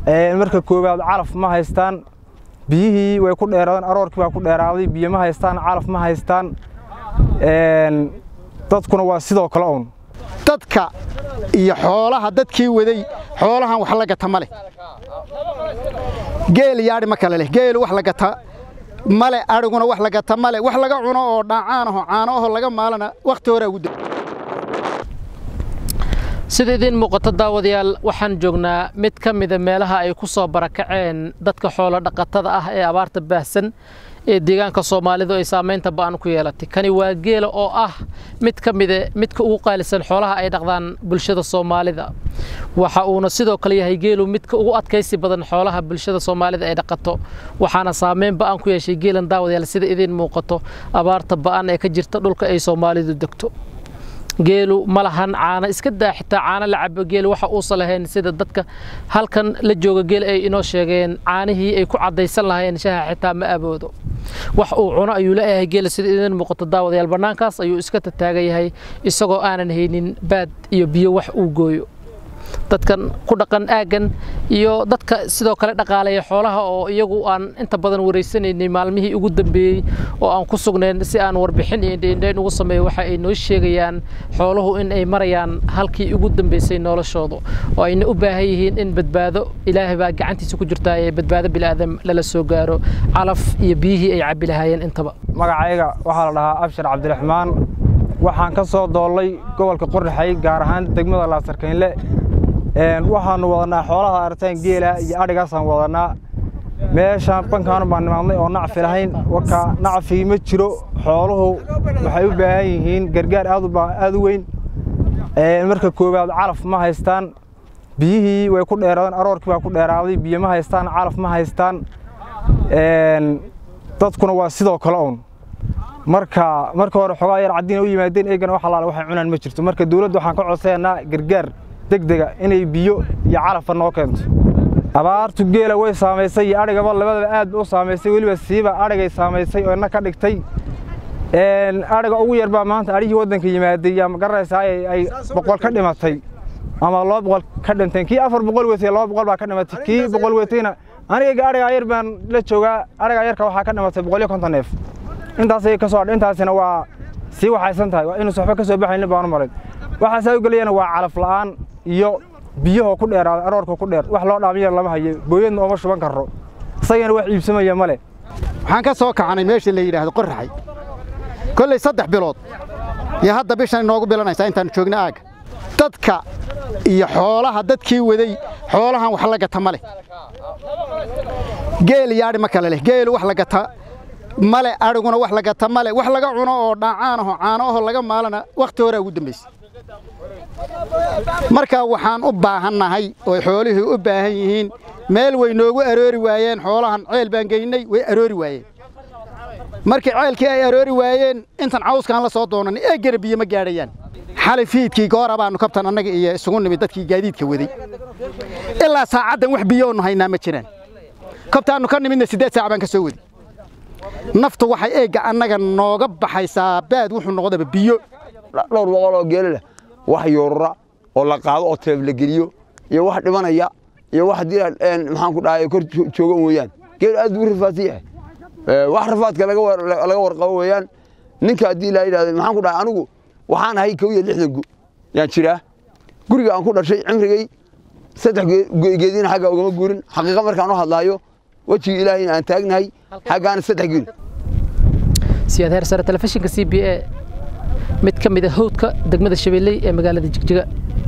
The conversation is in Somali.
marka koowaad calaf ma haystaan biyihii way ku dheeraadeen aroorkii baa ku dheeraaday biyo ma haystaan calaf ma haystaan dadkuna waa sidoo kale uun dadka iyo xoolaha dadkii waday xoolahan wax la gata ma leh geel yaadhi ma kale leh geelu wax la gata male adhiguna wax la gata male wax laga cuno oo dhaacaan aho caano aho laga maalana wakhti horaa ugu da sida idiin muuqato daawadayaal waxaan joognaa mid ka mida meelaha ay ku soo barakaceen dadka xoolo dhaqatada ah ee abaarta baahsan ee deegaanka soomaalidu ay saamaynta ba'an ku yeelatay kani waa geela oo ah mid ka mida midka ugu qaalisan xoolaha ay dhaqdaan bulshada soomaalida waxa uuna sidoo kale yahay geelu midka ugu adkaysi badan xoolaha bulshada soomaalida ay dhaqato waxaana saameyn ba'an ku yeeshay geelan daawadayaal sida idiin muuqato abaarta ba'an ee ka jirta dhulka ay soomaalidu degto geelu ma lahan caano iska daa xitaa caano la cabo geelu waxa uusan lahayn sida dadka halkan la jooga geel ay inoo sheegeen caanihii ay ku caddaysan lahayn shaha xitaa ma aboodo wax uu cuno ayuu leeyahay geela sida idin muuqato daawadayaal bannaankaas ayuu iska tataagan yahay isagoo aanan haynin baad iyo biyo wax uu gooyo dadkan ku dhaqan aaggan iyo dadka sidoo kale dhaqaaleeya xoolaha oo iyagu aan inta badan wareysanaynay maalmihii ugu dambeeyey oo aan ku sugnayn si aan warbixin iyo indhaindhayn ugu sameeyo waxa ay noo sheegayaan xooluhu in ay marayaan halkii ugu dambeysay noloshooda oo ayna u baahan yihiin in badbaado ilaahay baa gacantiisa ku jirtaa ee badbaado bilaadan lala soo gaaro calaf iyo biyihii ay cabbi lahaayeen intaba magacayga waxaa la dhahaa abshir cabdiraxmaan waxaan ka soo doollay gobolka qorraxay gaar ahaan degmada laasarkaynle waxaanu wadanaa xoolaha aragtaan geela iyo adhigaasaan wadanaa meeshaan bankaanu baan nimaadnay oo nacfi lahayn waka nacfii ma jiro xooluhu waxay u baahan yihiin gargaar aad u weyn marka koowaad calaf ma haystaan biyihii way ku dheeraadeen aroorkii baa ku dheeraaday biyo ma haystaan calaf ma haystaan dadkuna waa sidoo kale uun marka marka hore xogaa yar caddiina u yimaadeen eegana wax allaale waxay cunaan ma jirto marka dawladda waxaan ka codsaynaa gargaar degdega inay biyo iyo calafba noo keento abaartu geela way saamaysay iyo adhigaba labadaba aad ba u saamaysay weliba siiba adhigay saamaysay oo ina ka dhigtay adhiga ugu yar baa maanta adhihii waddanka yimaaday yaa ma garanaysaa ay boqol ka dhimatay ama laba boqol ka dhinteen kii afar boqol wetay laba boqol baa ka dhimatay kii boqol wetayna aniga adhigaa yar baan la joogaa adhigaa yarka waxaa ka dhimatay boqol iyo konton neef intaasay ka soo intaasina waa sii waxaysan tahay waa inuusan waxba ka soo baxaynin baanu marin waxaasaa u gelayana waa calaf la'aan iyo biyahoo ku dheeraaday aroorka ku dheer wax loo dhaamiya lama hayo booyadna ooma shuban karo isagana wax iibsamaya ma leh waxaan ka soo kacanay meesha la yidhaahdo qorraxay kolley saddex bilood iyo hadda bishan inoogu bilanaysaa intaannu joogna aagga dadka iyo xoolaha dadkii waday xoolahan wax la gata ma leh geel yaadhi ma kale leh geelu wax la gata male adhiguna wax la gata male wax laga cuno oo dhaacaan aho caano aho laga maalana wakhti horaa ugu dambaysay marka waxaan u baahannahay oo xoolihii u baahan yihiin meel way noogu aroori waayeen xoolahan ceel baan geynay way aroori waayeen markii ceelkii ay aroori waayeen intan cawskaan la soo doonan eegana biyo ma gaadhayaan xali fiidkii goora baannu kabtan annaga iyo isugu nimid dadkii gaadiidka waday ilaa saacaddan wax biyoonu haynaa ma jiraan kabtaannu ka nimidna siddeed saac baan ka soo wadi naftu waxay eegga annaga nooga baxaysaa baad wuxuu noqdaba biyo dhowr boqol oo geela leh wax yuurura oo la qaado oo teeb la geliyo iyo wax dhimanaya iyo wax haddii maxaan ku dhahay kor jooga weeyaan geelu aad buu rafaadsan yahay wax rafaadka laga warqabo weeyaan ninka haddii la yidhahdo maxaan ku dhahay anigu waxaan ahay kow iyo lixdan gu yaan jiraa guriga aan ku dhashay cimrigay saddex geediina xagga ugama guurin xaqiiqa markaan u hadlaayo wejiga ilaahayna aan taagnahay xaggaana saddex geed siyaad heer sare telefishinka c b a mid ka mid a howdka degmada shabeelley ee magaalada jigjiga